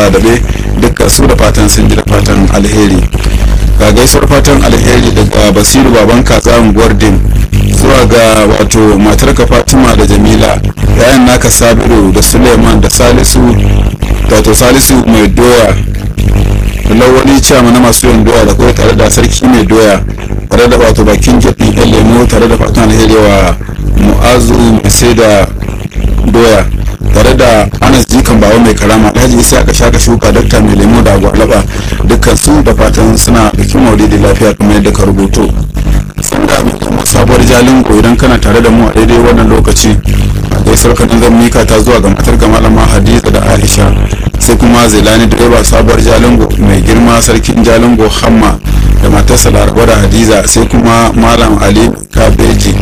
dabe dukkan su da fatan sun ji da fatan alheri ga gaisuwar fatan alheri daga basiru baban katsa unguwar din zuwa ga wato matarka fatima da jamila yayan naka sabiru da suleiman da salisu wato salisu mai doya da lawali ciyama na masu yin doya da kuma tare da sarki mai doya tare da wato bakin jaɗin yan lemo tare da fatan alheri wa mu'azu mai sai da doya tare da anas jikan bawa mai karama alhaji isa aka shaka shuka dakta mai lemo da gwalaba dukkan su da fatan suna bikin maulidi lafiya kamar yadda ka rubuto sanda mai sabuwar jalingo idan kana tare da mu a daidai wannan lokaci a gaisar kanin zan mika ta zuwa ga matar malama hadiza da aisha sai kuma zelani direba sabuwar jalingo mai girma sarkin jalingo hamma da matarsa laraba da hadiza sai kuma malam ali kabeji